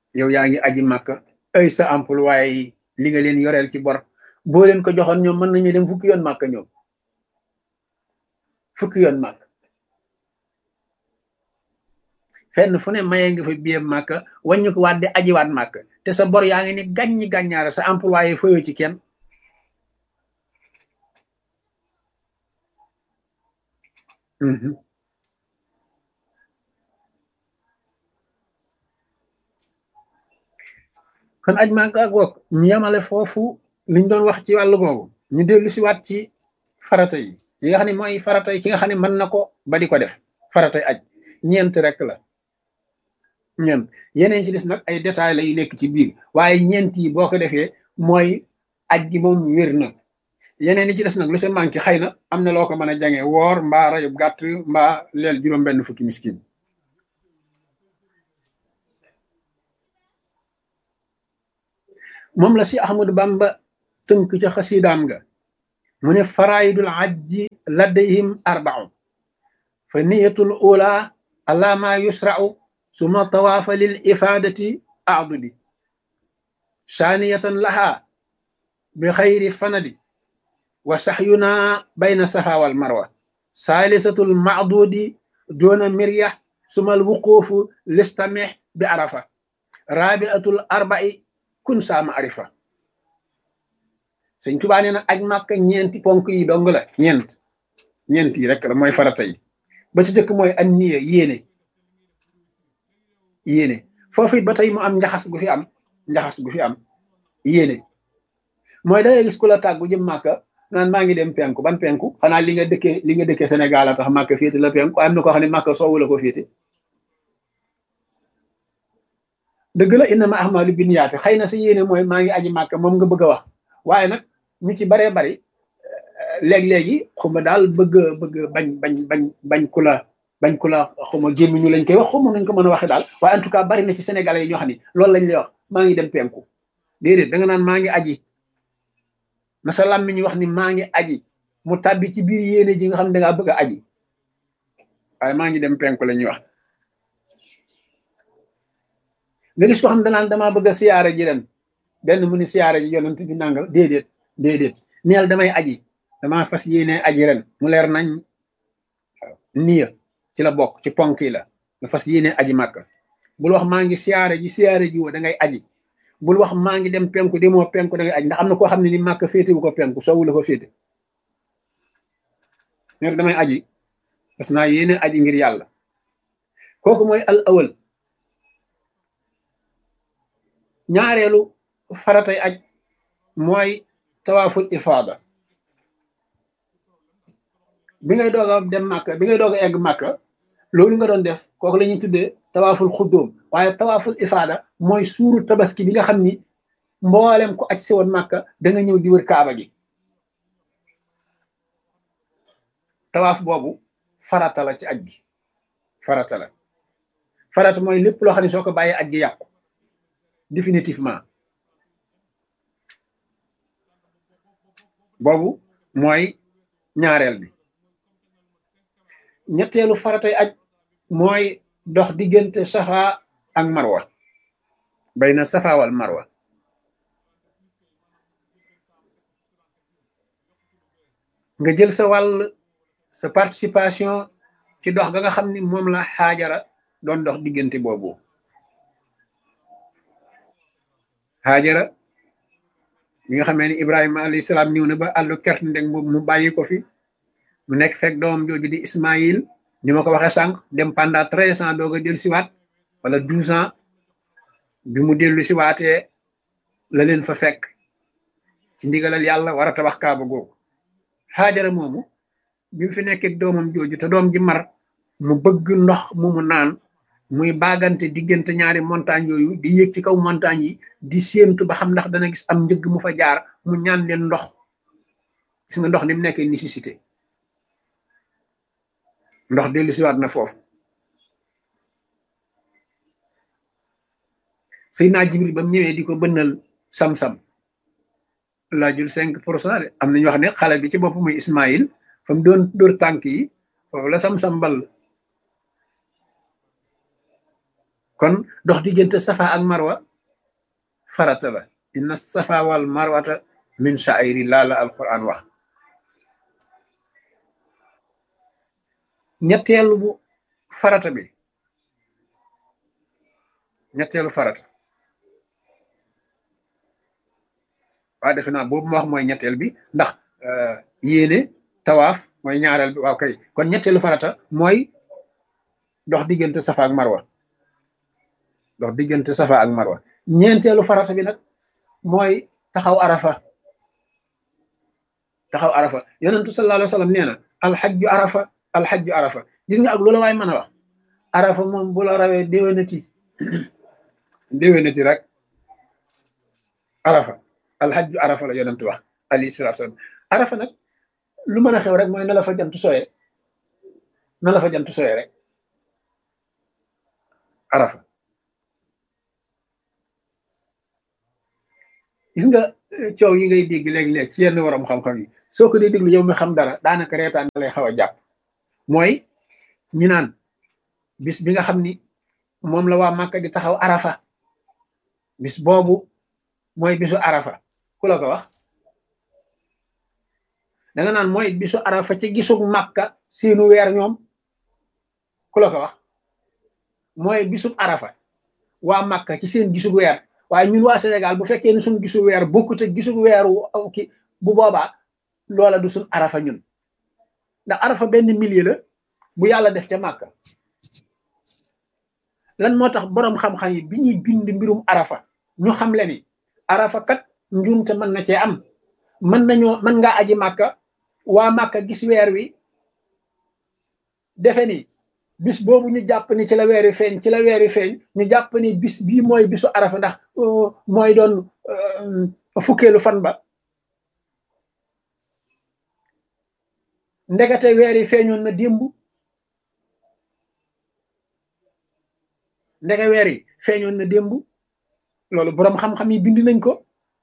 yow yaa ngi aji màkka ay sa employé yi li nga leen yoreel ci bor boo leen ko joxoon ñoom mën nañu dem fukki yoon màkka ñoom fukki yoon màkk fenn fu ne mayee nga fa biyee màkk wàññi ko waat di ajiwaat màkk te sa bor yaa ngi ni gàññi gàññaara sa employé fayoo ci kenn kon aj màkk ak wokk ñu yemale foofu liñ doon wax ci wàllu googu ñu dellu si waat ci farata yi yi nga xam ne mooy farata yi ki nga xam ne mën na ko ba di ko def faratay aj ñeent rek la ñeent yeneen ci des nag ay détails la yu nekk ci biir waaye ñeent yi boo ko defee mooy aj gi moom wér na yeneen yi ci des nag lu see manqué xëy na am na loo ko mën a jange woor mbaa rayub gàtt mbaa leel juróom benn fukki miskin moom la si Ahmadu Bamba tënk ca xasidaam ga mu ne faraidul ajji ladayhim arbau fa niyatul ula ala ma yusra'u suma tawaafa lil ifadati adudi saaniyatan laha bi xayri fanadi wa saxyuna bayna safa wal marwa saalisatul macdudi duna mirya suma alwuqufu listamih bi arafa rabiatul arba'i kun saama arifa sëñ Tuubaa nee na aj màkk ñeenti ponk yi dong la ñeent ñeent yi rek la mooy farata yi ba ci jëkk mooy an niya yéene yéene foofu it ba tey mu am njaxas gu fi am njaxas gu fi am yéene mooy da ngay gis ku la tàggu jëm màkka naan maa ngi dem penku ban penku xanaa li nga dëkkee li nga dëkkee Sénégal a tax màkka féete la penku am na ko xam ne màkka soowu la ko féete dëgg la innama ahmalu binniyaati xëy na sa yéene mooy maa ngi aji màkka moom nga bëgg a wax waaye nag ñu ci baree bari léeg-léegi xuma daal bëgg bëgg bañ bañ bañ bañ ku la bañ ku la xuma gémmiñu lañ koy wax xuma nuñ ko mën a waxe daal waaye en tout cas bari na ci sénégalais yi ñoo xam ne loolu lañ lay wax maa ngi dem penku déedéet da nga naan maa ngi aji na sa làmmiñ wax ni maa ngi aji mu tàbbi ci biir yéene ji nga xam ne dangaa bëgg a aji waaye maa ngi dem penku la ñuy wax nga gis ko xam ne danaan damaa bëgg a siyaare ji ren benn mu ni siyaare ji yonent bi nangal déedéet déedéet neel damay aji damaa fas yéene aji ren mu leer nañ waaw niya ci la bokk ci ponk yi la nga fas yéene aji màkk bul wax maa ngi siyaare ji siyaare ji woo da ngay aji bul wax maa ngi dem penku demoo penku da ngay aji ndax am na koo xam ne ni màkk féete bu ko penku soowu la ko féete neel damay aji parce naa yéene aji ngir yàlla kooku mooy al awal ñaareelu faratay aj mooy tawaaful ifaada bi ngay doog a dem màkka bi ngay doog a egg màkka loolu nga doon def kooku la ñuy tuddee tawaaful xuddoom waaye tawaaful ifaada mooy suuru tabaski bi nga xam ni mboolem ko aj si woon màkka da nga ñëw di wër kaaba gi tawaaf boobu farata la ci aj gi farata la farata mooy lépp loo xam ne soo ko bàyyee aj gi yàqu définitivement boobu mooy ñaareel bi ñetteelu faratay aj mooy dox diggante safa ak marwa bayna safa wal marwa nga jël sa wàll sa participation ci dox ga nga xam ni moom la xaajara doon dox diggante boobu xaajara bi nga xamee ni ibrahima alayhi salaam ñëw na ba àllu kert ndeg boobu mu bàyyi ko fi mu nekk fekk doomam jooju di ismaïl ni ma ko waxee sànq dem pendant treize ans doog a dellu siwaat wala douze ans bi mu dellu siwaatee la leen fa fekk ci ndigalal yàlla war a tabax kaaba googu xaajara moomu bi mu fi nekkee doomam jooju te doom ji mar mu bëgg ndox mu mu naan muy baagante diggante ñaari montagne yooyu di yéeg ci kaw montagne yi di séentu ba xam ndax dana gis am njëgg mu fa jaar mu ñaan leen ndox gis nga ndox ni mu nekkee nécessité ndox dellu siwaat na foofu Seydina Jibril ba mu ñëwee di ko bënnal sam-sam laajul cinq pour cent de am nañu wax ne xale bi ci bopp muy Ismaïl fa mu doon dóor tànk yi foofu la sam-sam bal kon dox diggante safa ak marwa farata la inna safa wal marwata min sha'iri laa la alquran wax ñetteelu bu farata bi ñetteelu farata waa defe naa boobu ma wax mooy ñetteel bi ndax yéene tawaaf mooy ñaareel bi waaw kay kon ñetteelu farata mooy dox diggante safa ak marwa dox diggante safa ak marwa ñeenteelu farata bi nag mooy taxaw arafa taxaw arafa yonentu sallallahu alayhi wa sallam nee na alxajju arafa alxajju arafa gis nga ak lu la waay mën a wax arafa moom bu la rawee déwénati déwénati rek arafa alxajju arafa la yonentu wax alayhi salatu wasalam arafa nag lu mën a xew rek mooy na la fa jant sooyee na la fa jant sooyee rek arafa gis nga coow yi ngay dégg léeg-léeg ci yenn waram xam-xam yi soo ko dee déglu yow mi xam dara daanaka reetaan da lay xaw a jàpp mooy ñi naan bis bi nga xam ni moom la waa Màkka di taxaw arafa bis boobu mooy bisu arafa ku la ko wax da nga naan mooy bisu arafa ci gisug Màkka seenu weer ñoom ku la ko wax mooy bisub arafa waa Màkka ci seen gisug weer waaye ñun waa Sénégal bu fekkee ne suñu gisu weer bokkut ak gisu weeru ki bu boobaa loola du suñ arafa ñun ndax arafa benn millier la bu yàlla def ca màkka lan moo tax boroom xam-xam yi bi ñuy bind mbirum arafa ñu xam le ni arafa kat njuumte mën na cee am mën nañoo mën ngaa aji màkka waa màkka gis weer wi defe ni bis boobu ñu jàpp ni ci la weeri feeñ ci la weeri feeñ ñu jàpp ni bis bii mooy bisu arafa ndax mooy doon fukkeelu fan ba ndekete weeri feeñoon na démb ndeke weer yi feeñoon na démb loolu boroom xam-xam yi bind nañ ko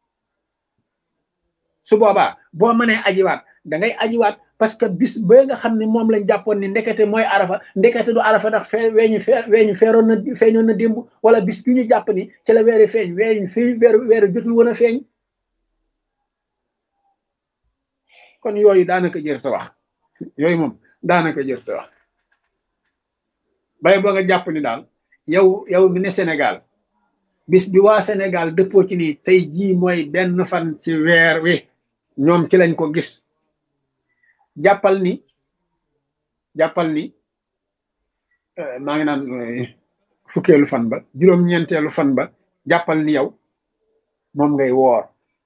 su boobaa boo mënee ajiwaat da ngay ajiwaat parce que bis ba nga xam ne moom lañ jàppoon ni ndekete mooy arafa ndekete du arafa ndax fee weeñu fee weeñu feeroon na feeñoon na démb wala bis bi ñu jàpp ni ci la weeri feeñ weeñu fi weeru weeru jotul woon a feeñ kon yooyu daanaka jër ta wax yooyu moom daanaka jër ta wax bay boo nga jàpp ni daal yow yow mi ne Sénégal bis bi waa Sénégal dëppoo ci ni tey jii mooy benn fan ci weer wi ñoom ci lañ ko gis jàppal ni jàppal ni maa ngi naan fukkeelu fan ba juróom-ñeenteelu fan ba jàppal ni yow moom ngay woor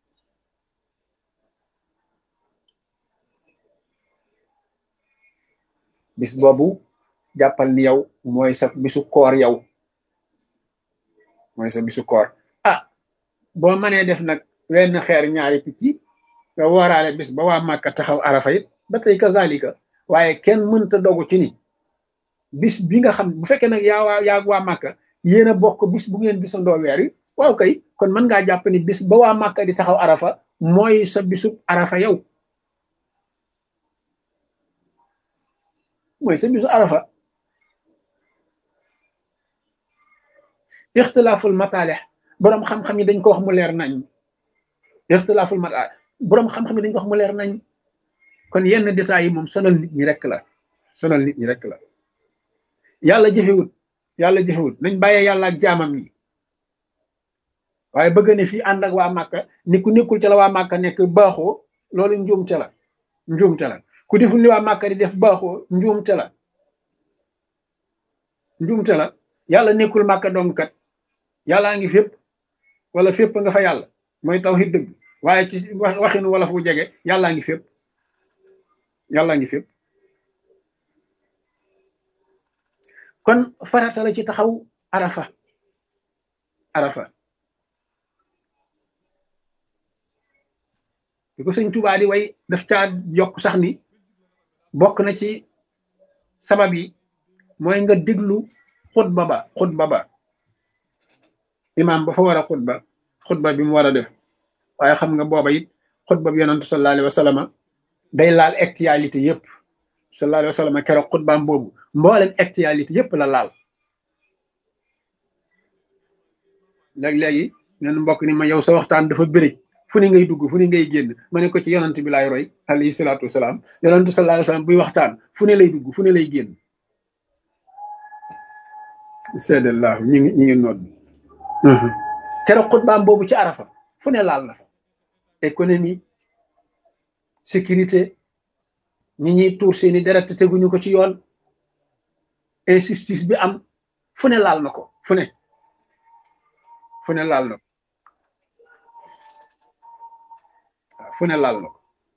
bis boobu jàppal ni yow mooy sa bisu koor yow mooy sa bisu koor ah boo mënee def nag wenn xeer ñaari picc nga wooraale bis ba waa Màkka taxaw arafa it ba tey kazalika waaye kenn mënta dogu ci ni bis bi nga xam bu fekkee nag yaa waa yaa waa Màkka yéen a bokk bis bu ngeen gisandoo weer wi waaw kay kon mën ngaa jàpp ni bis ba waa Màkka di taxaw arafa mooy sa bisu arafa yow mooy sa bisu arafa ixtilaaful mataalix boroom xam-xam yi dañ ko wax mu leer nañ ixtilaaful mataalix boroom xam-xam yi dañ ko wax mu leer nañ kon yenn détails yi moom sonal nit ñi rek la sonal nit ñi rek la yàlla jëfewut yàlla jëfewut nañ bàyyee yàlla ak jaamam yi waaye bëgg ne fii ànd ak waa Màkka ni ku nekkul ca la waa Màkka nekk baaxoo loolu njuumte la njuumte la ku deful li waa Màkka di def baaxoo njuumte la njuumte la yàlla nekkul Màkka dong kat yàllaa ngi fépp wala fépp nga fa yàlla mooy tawhid dëgg waaye ci waxinu wala fu jege yàllaa ngi fépp yàllaa ngi fépp kon farata la ci taxaw arafa arafa di ko sëñ Tuubaa di way daf caa yokk sax ni bokk na ci sabab yi mooy nga déglu xutba ba xutba ba imaam ba fa war a xutba xutba bi mu war a def waaye xam nga booba it xutba bi yonantu sallallahu alayhi wa sallam day laal actualité yëpp sallallahu alayhi wa sallam keroog xutbaam boobu mboolem actualité yëpp la laal léeg-léegi neen mbokk ni ma yow sa waxtaan dafa bëri fu ne ngay dugg fu ne ngay génn ma ne ko ci yonant bi laay roy alayhi salaatu wasalaam yonantu sallallahu alayhi wasallam buy waxtaan fu ne lay dugg fu ne lay génn seedallah ñi ngi ñi ngi nodd keroog xutbaam boobu ci arafa fu ne laal na fa économie sécurité ñi ñuy tuur seeni deret te teguñu ko ci yoon injustice bi am fu ne laal na ko fu ne fu ne laal na ko waaw fu ne laal na ko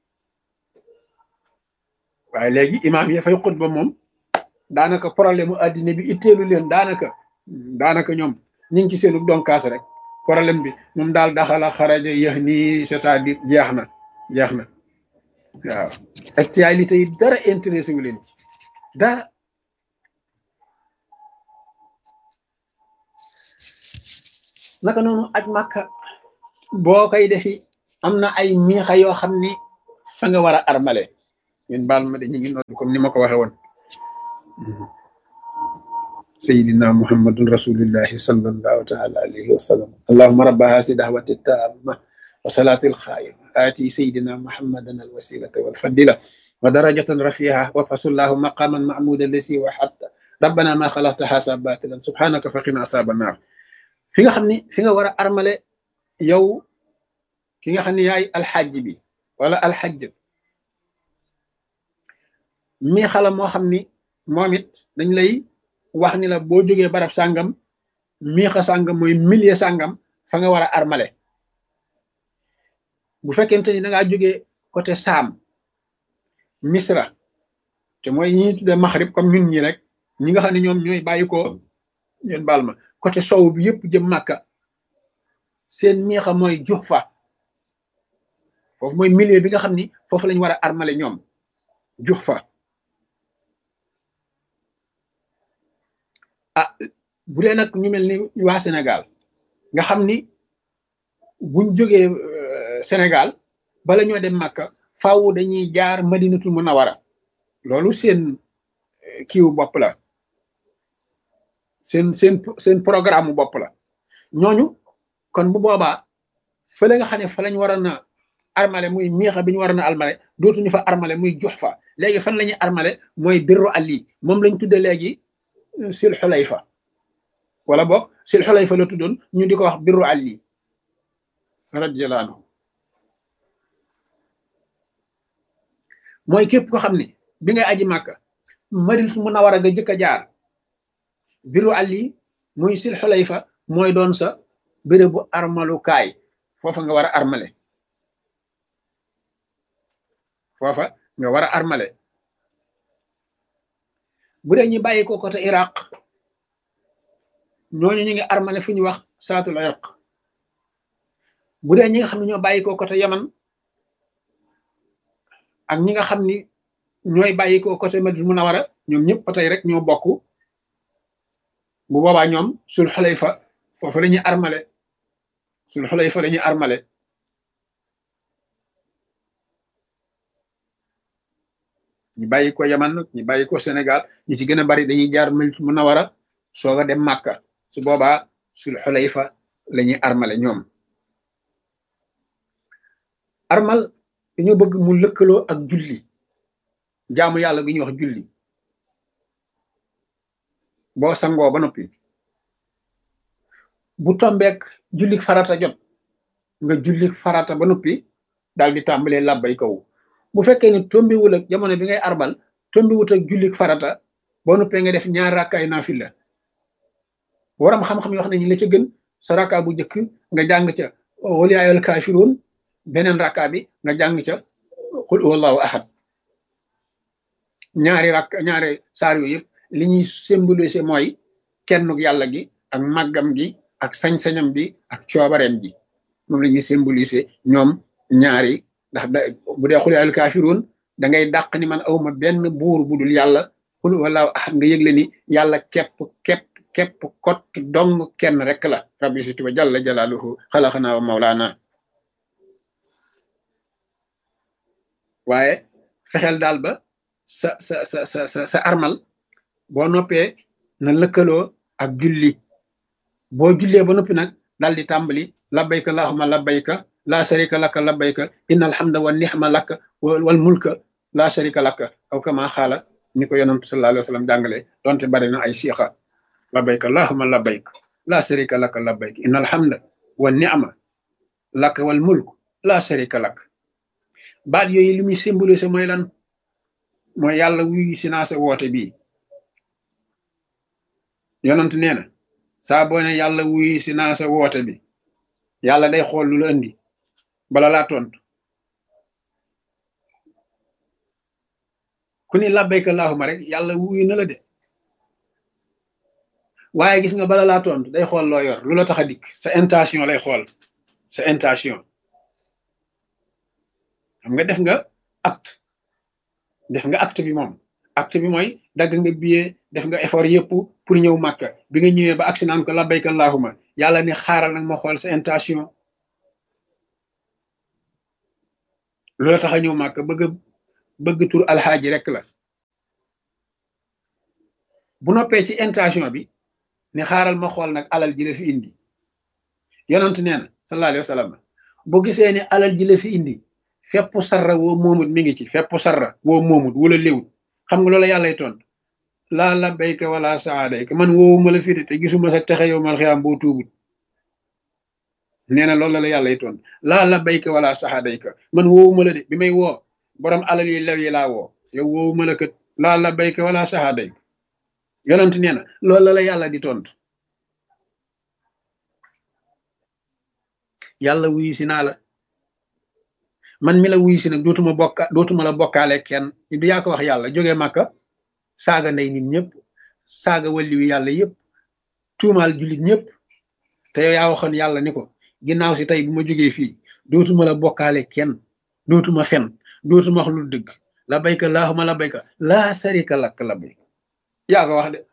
waaye léegi imaam yi fay xutba moom daanaka problème mu addina bi itteelu leen daanaka daanaka ñoom ñu ngi ci seenu donkaas rek problème bi moom daal daxala xaraja yéex nii c'est-à-dire jeex na jeex na waaw actualité yi dara intéressé wu leen ci dara naka noonu aj màkka boo koy defi am na ay miixa yoo xam ni fa nga war a armale ñun baal ma de ñu ngi nodd comme ni ma ko waxe woon sayidina muhammadun rasulillahi sallallahu taala alayhi wa sallam allahuma rabba hasi dahwati taama wa salati alxaima aati sayidina muhammadan alwasilata walfadila wa darajatan rafiha wa fasullahu maqaman mahmuda lasi wa hatta rabbana ma xalaqta hasa batilan subhanaka faqina asaba naar fi nga xam ni fi nga war a armale yow ki nga xam ne yaay alxajj bi wala alxajj mi xala moo xam ni moom it dañ lay wax ni la boo jógee barab sàngam miixa sàngam mooy millier sàngam fa nga war a armale bu fekkente ni da ngaa jógee côté saam misra te mooy ñi ñuy tuddee maxrib comme ñun ñi rek ñi nga xam ne ñoom ñooy bàyyi ko ñeen baal ma côté sow bi yëpp jëm màkka seen miixa mooy jux fa foofu mooy milieu bi nga xam ni foofu lañ war a armale ñoom jux fa ah bu dee nag ñu mel ni waa Sénégal nga xam ni buñ jógee Sénégal bala ñoo dem màkka faaw dañuy jaar madinatul munawara loolu seen kiiwu bopp la seen seen seen programme bopp la ñooñu kon bu boobaa fële nga xam ne fa lañ waroon a armale muy miixa bi ñu waroon a armale dootuñu fa armale muy jox fa léegi fan la ñuy armale mooy birru ali moom lañ tudde léegi sil xulayfa wala boog sil xulayfa la tuddoon ñu di ko wax birru ali radiyallahu anhu mooy képp ko xam ne bi ngay aji màkka madinatul munawara nga jëkk a jaar biru ali muy sil xulayfa mooy doon sa bérébu armalukaay foofa nga war a armale foofa nga war a armale bu dee ñu bàyyi ko côté iraq ñooñu ñu ngi armale fu ñu wax saatul iraq bu dee ñi nga xam ne ñoo bàyyi ko côté yaman ak ñi nga xam ni ñooy bàyyi ko côté madina munawara ñoom ñëpp ba tey rek ñoo bokk bu boobaa ñoom sul xulayfa foofu la ñuy armale sul xulayfa la ñuy armale ñu bàyyi ko yaman ñu bàyyi ko sénégal ñu ci gën a bari dañuy jaar madina munawara soog a dem màkka su boobaa sul xulayfa la ñuy armale ñoom armal dañoo bëgg mu lëkkaloo ak julli jaamu yàlla gi ñuy wax julli boo sangoo ba noppi bu tombeek jullik farata jot nga jullik farata ba noppi daal di tàmbalee làbbay kaw bu fekkee ne tombiwul ak jamono bi ngay arbal tombiwut ak jullik farata boo noppee nga def ñaar rakkaay naafila waram xam-xam yoo xam ne ñi la ca gën sa rakka bu njëkk nga jàng ca wal yaa ayyuhal kaafiruun beneen rakka bi nga jàng ca qul huwallahu ahad ñaari rakk ñaari saar yu yëpp li ñuy symboliser mooy kennuk yàlla gi ak màggam gi ak sañ-sañam bi ak coobareem ji moom la ñuy symboliser ñoom ñaari ndax da bu dee xul al kaafiruun da ngay dàq ni man awma benn buur bu dul yàlla xul wallaahu ahad nga yëgle ni yàlla képp képp képp kott dong kenn rek la rabbi si tuba jalla jalaaluhu xalaqanaa wa mawlaana waaye fexeel daal ba sa sa sa sa sa sa armal boo noppee na lëkkaloo ak julli boo jullee ba noppi nag dal di tàmbali labbayka allahumma labbayka laa sharika laka labbayka inna alhamda wa nixma laka wal mulka laa sharika laka aw kama xaala ni ko yonantu sallallahu alayhi wa sallam jàngale donte bari na ay siixa labbayka allahumma labbayka laa sharika laka labbayka inna alhamda wa nixma laka wal mulk laa sharika laka baat yooyu li muy symbolisé mooy lan mooy yàlla wuyu si naa sa woote bii yonant nee na saa boo ne yàlla wuyu si naa sa woote bi yàlla day xool lu la indi bala laa tontu ku ni labbayka allahumma rek yàlla wuyu na la de waaye gis nga bala laa tontu day xool loo yor lu la tax a dikk sa intention lay xool sa intention xam nga def nga acte def nga acte bi moom acte bi mooy dagg nga billet def nga effort yëpp pour ñëw màkka bi nga ñëwee ba agsi naan ko labbayka allahumma yàlla ni xaaral nag ma xool sa intention lu la tax a ñëw màkka bëgg bëgg tur alxaaji rek la bu noppee ci intention bi ni xaaral ma xool nag alal ji la fi indi yonent nee na sallallahu alayhi wa sallam bu gisee ni alal ji la fi indi fepp sarra woo moomut mi ngi ci fepp sarra woo moomut wala léwut xam nga loola yàllay tontu laa labbayka wala saadayka man woowuma la fi de te gisuma sa texe yow mal xiyaam boo tuubut nee na loolu la yàllay tontu laa labbayka wala saadayka man woowuma la de bi may woo borom alal yi lew yi laa woo yow woowuma la kat laa labbayka wala saadayka yonent nee na loolu la yàlla di tontu yàlla wuyu si naa la man mi la wuyu si nag dootuma bokka dootuma la bokkaale kenn du yaa ko wax yàlla jógee màkka saaga ndey nit ñëpp saaga walli wi yàlla yëpp tuumaal jullit ñëpp te yow yaa waxoon yàlla ni ko ginnaaw si tey bu ma jógee fii dootuma la bokkaale kenn dootuma fen dootuma wax lu dëgg la bayka laahuma la bayka laa sarika lakk la bayka yaa ko wax de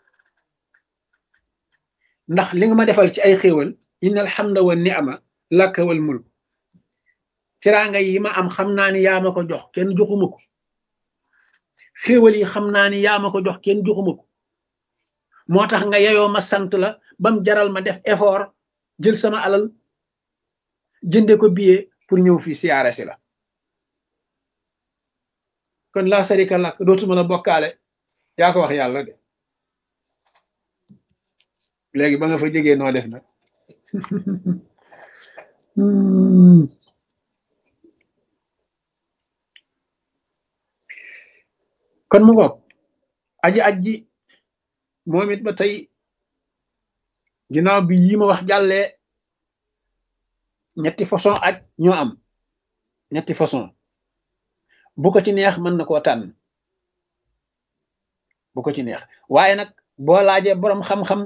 ndax li nga ma defal ci ay xéewal inna alhamda wa ni'ma laka wal mulk teraanga yi ma am xam naa ni yaa ma ko jox kenn joxuma ko xéewal yi xam naa ni yaa ma ko jox kenn joxuma ko moo tax nga yeyoo ma sant la bam jaral ma def effort jël sama alal jënde ko billet pour ñëw fii siyaare si la kon laa sarika lak dootuma la bokkaale yaa ko wax yàlla de léegi ba nga fa jógee noo def nag kon mu ngoog aji aji moom it ba tey ginnaaw bi yi ma wax jàllee ñetti façon aj ñoo am ñetti façon bu ko ci neex mën na koo tànn bu ko ci neex waaye nag boo laajee boroom xam-xam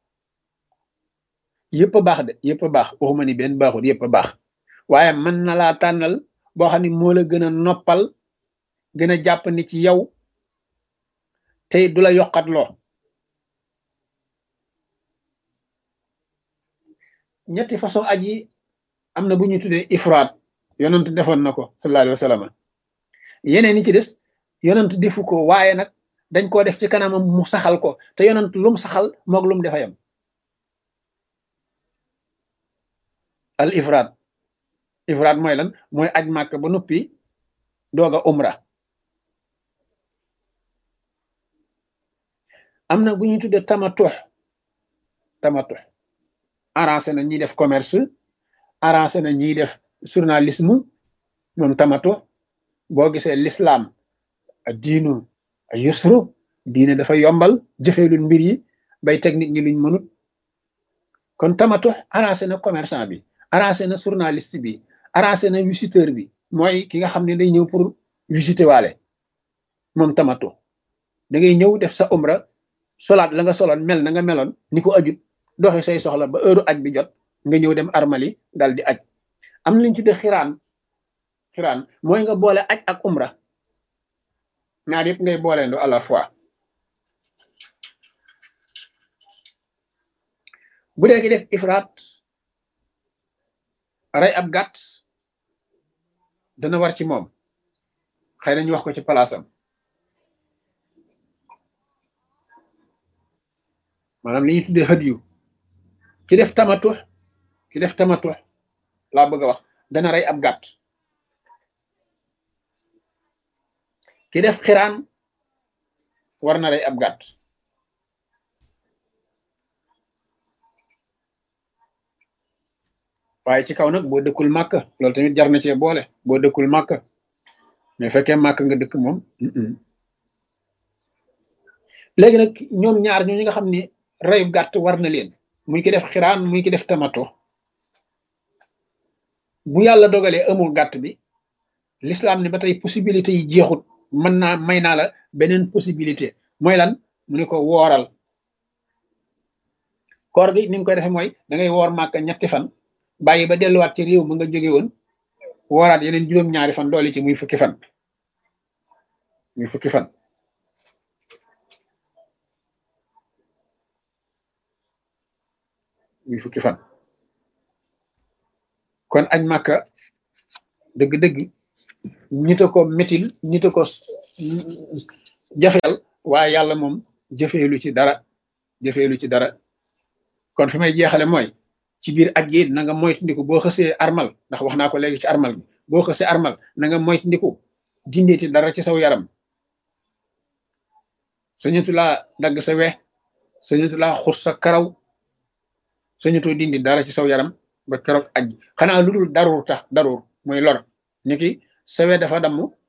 yëpp a baax de yëpp a baax waxuma ni benn baaxul yëpp a baax waaye mën na laa tànnal boo xam ne moo la gën a noppal gën a jàpp ni ci yow tey du la yokkat loo ñetti façon aj yi am na bu ñu tuddee ifraat yonent defoon na ko sallallahu alayhi wa sallam yeneen yi ci des yonent defu ko waaye nag dañ koo def ci kanamam mu saxal ko te yonent lum saxal moog lum defa yam al ifraat ifraat mooy lan mooy aj màkk ba noppi doog a umra am na bu ñuy tuddee tamatux tamatux arrangé na ñiy def commerce arrangé na ñiy def journalisme moom tamatux boo gisee l'islam diinu yusru diine dafa yombal jëfelul mbir yi bay teg nit ñi luñ mënut kon tamatux arrangé na commerçant bi arrangé na journaliste bi arrangé na visiteur bi mooy ki nga xam ne day ñëw pour visiter waale moom tamatux da ngay ñëw def sa umra solaat la nga soloon mel na nga meloon ni ko ajut doxi say soxla ba heure aj bi jot nga ñëw dem armali dal di aj am na liñ tudde xiraan xiraan mooy nga boole aj ak umra ñaar yëpp ngay booleendo à la fois bu dee ki def ifraat rey ab gàtt dana war ci moom xëy na ñu wax ko ci palaasam maanaam li ñuy tuddee hadiyu ki def tamatux ki def tamatu laa bëgg a wax dana rey ab gàtt ki def xiraan war na rey ab gàtt waaye ci kaw nag boo dëkkul màkk loolu tamit jar na cee boole boo dëkkul màkk mais fekkee màkk nga dëkk moom léegi nag ñoom ñaar ñoo ñi nga xam ne reyub gàtt war na leen muy ki def xiraan muy ki def tamato bu yàlla dogalee amul gàtt bi l'islam ne ba tey possibilité yi jeexut mën naa may naa la beneen possibilité mooy lan mu ne ko wooral koor gi ni nga koy defee mooy da ngay woor màkk ñetti fan bàyyi ba delluwaat ci réew ma nga jóge woon wooraat yeneen juróom-ñaari fan doole ci muy fukki fan muy fukki fan muy fukki fan kon añ màkka dëgg-dëgg ñita ko métil ñita ko jafeel waaye yàlla moom jëfeelu ci dara jëfeelu ci dara kon fi may jeexale mooy ci biir aj gi na nga moytandiku boo xësee armal ndax wax naa ko léegi ci armal bi boo xësee armal na nga moytandiku dindeeti dara ci saw yaram sañatu laa dagg sa we sañatu laa xus sa karaw sañatoo dindi dara ci saw yaram ba keroog aj xanaa lu dul daruur tax daruur mooy lor ni ki sa we dafa damm